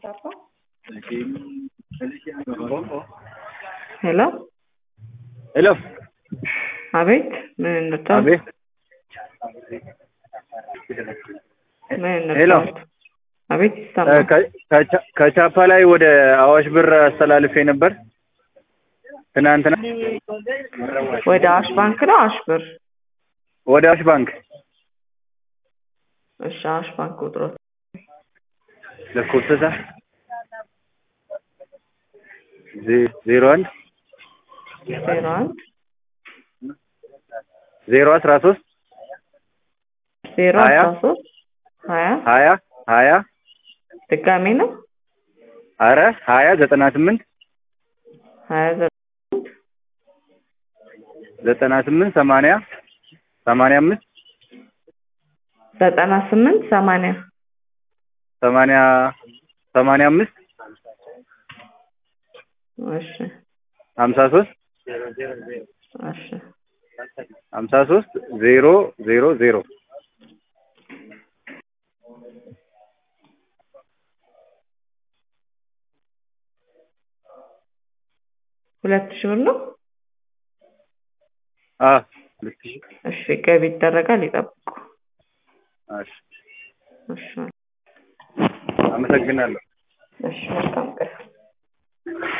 በቻፓ ሄሎ ሄሎ አቤት ምን እንርዳዎት? አቤት ምን ሄሎ እንርዳዎት? አቤት ይሰማል። ከ- ከቻ- ከቻፓ ላይ ወደ አዋሽ ብር አስተላልፌ ነበር ትናንትና ወደ አዋሽ ባንክ ነው አዋሽ ብር? ወደ አዋሽ ባንክ እሺ አዋሽ ባንክ ቁጥሮት ለኮብሰሳ ዜሮ አንድ ዜሮ አንድ ዜሮ አስራ ሶስት ዜሮ ሀያ አስራ ሶስት ሀያ ሀያ ሀያ ድጋሜ ነው አረ ሀያ ዘጠና ስምንት ሀያ ዘጠኝ ዘጠና ስምንት ሰማንያ ሰማንያ አምስት ዘጠና ስምንት ሰማንያ ሰማንያ ሰማንያ አምስት እሺ ሀምሳ ሶስት እሺ ሀምሳ ሶስት ዜሮ ዜሮ ዜሮ ሁለት ሺህ ብር ነው። አ ሁለት ሺህ እሺ ገቢ ይደረጋል ይጠብቁ። እሺ እሺ አመሰግናለሁ እሺ መልካም ቀን